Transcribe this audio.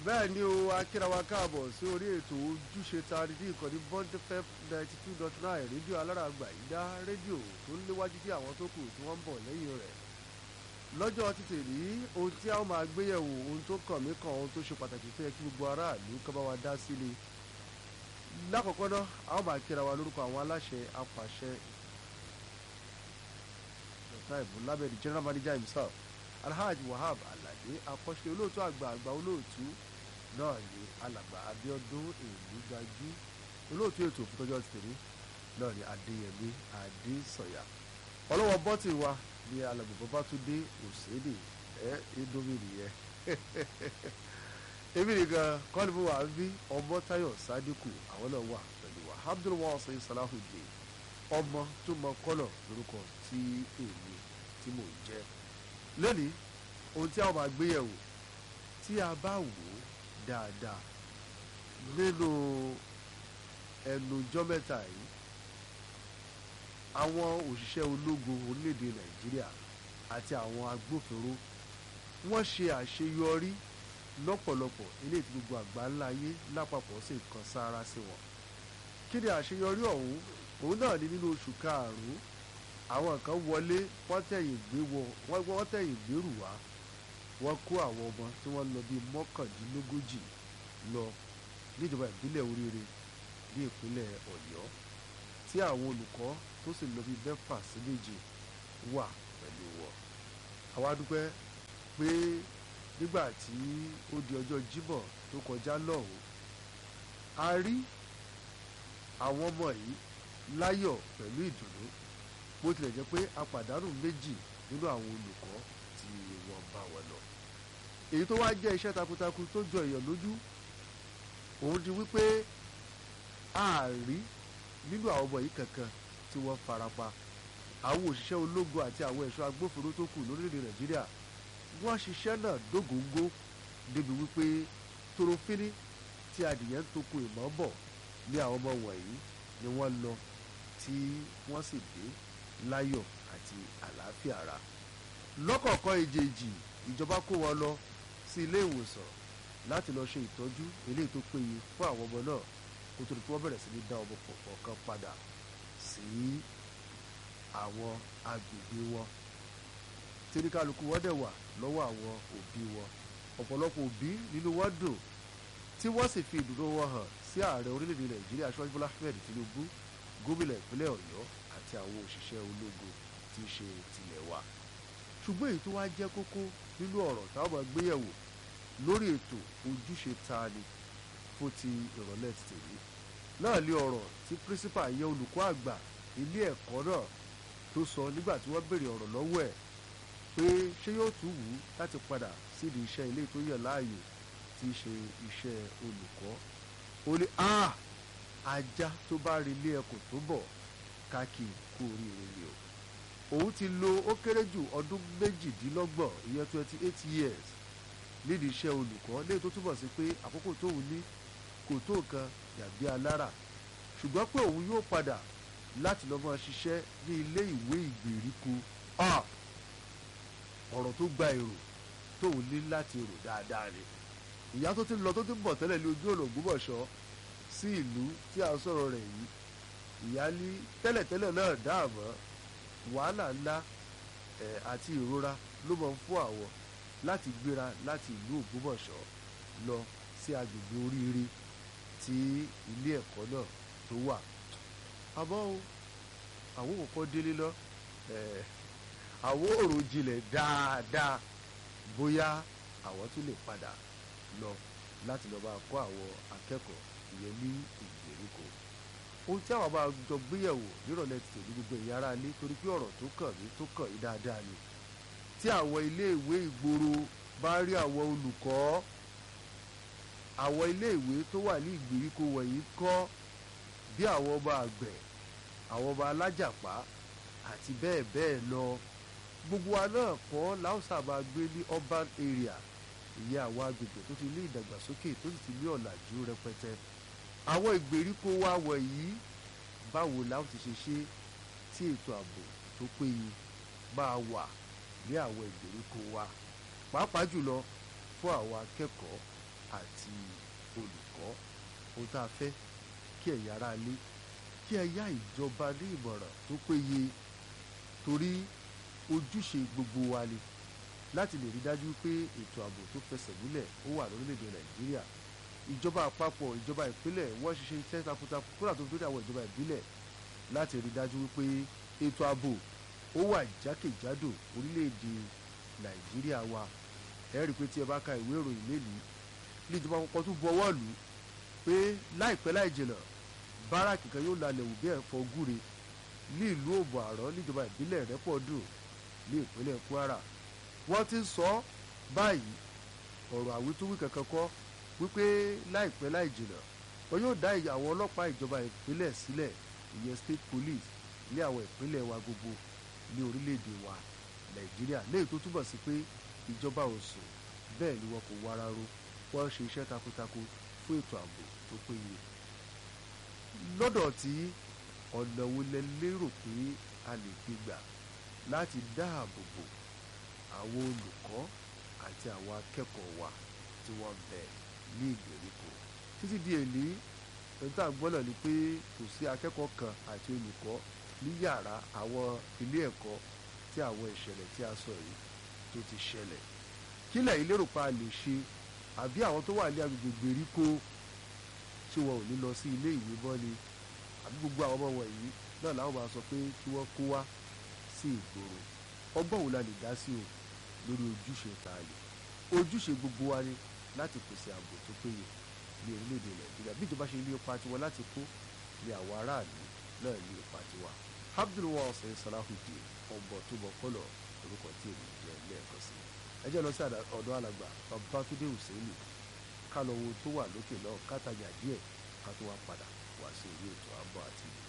bẹ́ẹ̀ ni o akírawa káàbọ̀ sí orí ètò ojúṣe ta ní ìkànnì bond fm ninety two dot nine rédíò alárààgbà ìdá rédíò tó ń léwájú sí àwọn tó kù tí wọ́n ń bọ̀ lẹ́yìn rẹ̀ lọ́jọ́ ti tèmi ohun tí a ó máa gbéyẹ̀wò ohun tó kàn mí kan ohun tó ṣe pàtàkì tó yẹ kí gbogbo aráàlú kọ́ bá wa dá sí ni lákọ̀ọ́kọ́ náà a ó máa kíra wa lórúkọ àwọn aláṣẹ apàṣẹ dr ibu labẹ́rẹ́ general manager himself alhaji wahab alade akọ́ṣe olóòtú àgbà àgbà olóòtú náà ni alàgbà abiodun èlú gbajú olóòtú ètò òfútọ́jọ́ ti tèmi náà ni adéyẹmí adésọ̀yà ọlọ́wọ́ bọ́tì wa ni alàgbà babatunde òsèdè ẹ indomie nìyẹn èmi nìkan kọ́ni fún wa ń bí ọmọ tayo sadiku àwọn náà wà pẹ̀lú wa abdulwasa salahudeen ọmọ tó mọ kọ́lọ̀ lórúkọ tí èmi tí mò ń jẹ́ lónìí ohun tí a máa gbé yẹ̀wò tí a bá wò ó dáadáa nínú ẹnujọ́ mẹ́ta yìí àwọn òṣìṣẹ́ ológun orílẹ̀-èdè nàìjíríà àti àwọn agbófinró wọ́n ṣe àṣeyọrí lọ́pọ̀lọpọ̀ eléyìí tí gbogbo àgbáńlá ayé lápapọ̀ sì kan sára sí wọn kí ni àṣeyọrí ọ̀hún òun náà ní nínú oṣù karùn-ún àwọn kan wọlé wọ́n tẹ̀yìn gbé wọ wọ́n tẹ̀yìn gbérù wá wọ́n kó àwọn ọmọ tí wọ́n lọ bíi mọ́kàndínlógójì lọ níjọba ìbílẹ̀ oríire ní ìpínlẹ̀ ọ̀yọ́ tí àwọn olùkọ́ tó sì lọ bíi mẹ́fà sí méje wà pẹ̀lú wọn. àwa dúpẹ́ pé nígbà tí ó di ọjọ́ jímọ̀ tó kọjá lọ́hùn a rí àwọn ọmọ yìí láyọ̀ pẹ̀lú ìdùnnú bó tilẹ̀ jẹ́ pé a pàdánù méjì nínú àwọn olùkọ́ tí wọ́n bá wọn lọ. èyí tó wá jẹ́ iṣẹ́ takuntakun tó jọ èèyàn lójú òun di wípé a rí nínú àwọn ọmọ yìí kankan tí wọ́n farapa àwọn òṣìṣẹ́ ológun àti àwọn ẹ̀ṣọ́ agbófinró tó kù lórílẹ̀‐èdè nàìjíríà wọ́n ṣiṣẹ́ náà dógóńgó débi wípé torofíní tí adìyẹ ń toko ìmọ̀ bọ̀ ní àwọn ọmọ wọ̀nyí ni wọ́n lọ tí wọ́n sì dé láyọ̀ àti àlàáfíà ara lọ́kọ̀ọ̀kan èjèèjì ìjọba kó wọn lọ sí ilé ìwòsàn láti lọ ṣe ìtọ́jú eléyìí tó péye fún àwọn ọmọ náà kó tó di pé wọ́n bẹ̀rẹ̀ sí ní dá ọmọ kọ̀ọ̀kan padà sí àwọn agbègbè wọn tíríkàlùkù wọn dẹ̀ wà lọ́wọ́ àwọn òbí wọn ọ̀pọ̀lọpọ̀ òbí nínú wọn dùn tí wọ́n sì fi ìdùnnú wọn hàn sí ààrẹ orílẹ̀-èdè nàìjíríà aṣọ́jú bọ́lá ahmed tinubu gómìnà ìpínlẹ̀ ọ̀yọ́ àti àwọn òṣìṣẹ́ ológun tí í ṣe tilẹ̀ wa ṣùgbọ́n èyí tó wá jẹ́ kókó nínú ọ̀rọ̀ táwọn máa gbéyẹ̀wò lórí ètò ojúṣe taani fún ti ìrọ̀lẹ́ ti tèmi náà lé ọ̀rọ̀ tí pírísípà yẹ olùkọ́ àgbà ilé ẹ̀kọ́ náà tó sọ nígbà tí wọ́n béèrè ọ̀rọ̀ lọ́wọ́ ẹ̀ pé ṣé yóò tún wù ú láti padà sídìí iṣẹ́ ilé tó yẹ láàyò tí í ṣe iṣẹ́ olùkọ́ ó ní ajá tó bá rí ilé ẹkùn tó bọ̀ káàkì kú oríire ni o òun ti lo ó kéré jù ọdún méjìdínlọ́gbọ̀n ìyẹn twenty eight years nídìí iṣẹ́ olùkọ́ léyìí tó túbọ̀ sí pé àkókò tóun ní kò tó nǹkan yàgbé alára ṣùgbọ́n pé òun yóò padà láti lọ́ máa ṣiṣẹ́ ní ilé ìwé ìgbèríko ọ̀rọ̀ tó gba èrò tóun ní láti rò dáadáa ni ìyá tó ti lọ tó ti bọ̀ tẹ́lẹ̀ ní ojú ọ̀nà Ògbómọ̀ṣọ́ sí ìlú tí a sọ̀rọ̀ rẹ̀ yìí ìyá ní tẹ́lẹ̀tẹ́lẹ̀ náà dáàmọ́ wàhálà ńlá ẹ̀ àti ìrora ló mọ̀ fún àwọn láti gbéra láti ìlú Ògbómọ̀ṣọ́ lọ sí agbègbè oríire tí ilé ẹ̀kọ́ náà tó wà àmọ́ o àwọn òkò délé lọ ẹ̀ àwọn òrò jinlẹ̀ dáadáa bóyá àwọn tún lè padà lọ láti lọ máa kọ́ àwọn akẹ́kọ̀ọ́ ìyẹn ní ìgbèríko ohun tí àwọn máa jọ gbéyẹ̀wò nírọ̀lẹ́ ti tèmi gbogbo ẹ̀yà ara lé torí pé ọ̀rọ̀ tó kàn mí tó kàn yín dáadáa ni tí àwọn iléèwé ìgboro bá rí àwọn olùkọ́ àwọn iléèwé tó wà ní ìgbèríko wọ̀nyí kọ́ bí àwọn ọmọ àgbẹ̀ àwọn ọmọ alájàpá àti bẹ́ẹ̀ bẹ́ẹ̀ lọ gbogbo wa náà kọ́ láwùsà máa gbé ní urban area ìyẹn àwọn agbègbè tó ti ní ìdàgbàsókè tó sì ti ní ọ̀làjú rẹpẹtẹ àwọn ìgbèríko wa wọ̀nyí báwo la ó ti ṣe ṣe tí ètò ààbò tó péye máa wà ní àwọn ìgbèríko wa pàápàá jùlọ fún àwọn akẹ́kọ̀ọ́ àti olùkọ́ ohun tá a fẹ́ kí ẹ̀yin ará ilé kí ẹ yá ìjọba ní ìmọ̀ràn tó péye torí ojúṣe gbogbo wa ni láti lè rí dájú pé ètò ààbò tó fẹsẹ̀ múlẹ̀ ó wà lórílẹ̀‐èdè nàìjíríà ìjọba àpapọ̀ ìjọba ìpínlẹ̀ wọ́n ṣiṣẹ́ iṣẹ́ takuntakun kódà tó dórí àwọn ìjọba ìbílẹ̀ láti rí dájú wípé ètò ààbò ó wà jákèjádò orílẹ̀‐èdè nàìjíríà wa ẹ rí i pé tí ẹ bá ka ìwé ìròyìn mélòó ní ìjọba àpapọ̀ tó buọwọ́ lù ú pé láìpẹ́ láì jìnnà báràkì kan yóò lalẹ̀ wù bí ẹ̀fọ́ gúre ní ìlú òbò àrọ́ níjọba ìbílẹ̀ rẹ́pọ̀dùn ní ìpínlẹ̀ kwara wọ́n ti ń sọ báyìí ọ̀rọ̀ àwítúwí kankan kọ́ wípé láìpẹ́ láì jìnnà wọn yóò dá àwọn ọlọ́pàá ìjọba ìpínlẹ̀ sílẹ̀ ìyẹn state police ní àwọn ìpínlẹ̀ wa gbogbo ní orílẹ̀-èdè wa nàìjíríà léyìí tó túbọ̀ sí pé ìjọba ò sùn bẹ́ẹ̀ ni wọn kò wára ro wọ́n ṣe iṣẹ́ takuntakun fún ètò ààbò tó péye lọ́dọ̀ tí ọ̀nà wo lẹ lérò pé a lè gbé gbà láti dáàbò bò àwọn olùkọ́ àti àwọn akẹ́kọ̀ọ́ wa tí wọ́n bẹ ní ìgbèríko títí di èlé ẹni tá à ń gbọ́ náà ni pé kò sí akẹ́kọ̀ọ́ kan àti olùkọ́ ní yàrá àwọn ilé ẹ̀kọ́ tí àwọn ìṣẹ̀lẹ̀ tí a sọ yìí tó ti ṣẹlẹ̀ kí lẹ̀yin lérò pa lè ṣe àbí àwọn tó wà ní agbègbè ìgbèríko tí wọn ò ní lọ sí ilé ìwé mọ́ ni àbí gbogbo àwọn ọmọ wọ̀nyí náà làwọn máa sọ pé kí wọ́n kó wá sí ìgboro ọgbọ́n wo la lè dá sí o lórí ojúṣe tààlì ojúṣe gbogbo wa ni láti pèsè ààbò tó péye ní orílẹ̀-èdè nàìjíríà bí ìjọba ṣe ní ipa tiwọn láti kó ní àwọn aráàlú náà ní ipa tiwa abdulwasa salahudeen ọgbọ tó bọ kọlọ orúkọ tí èmi jẹ lẹ́ẹ̀kan sí ẹ jẹ́ lọ sí ọ̀dọ̀ alàgbà babatunde hussein ká lọ wo tó wà lókè náà kátajà díẹ̀ ká tó wá padà wá sí orí ètò àbọ̀ àti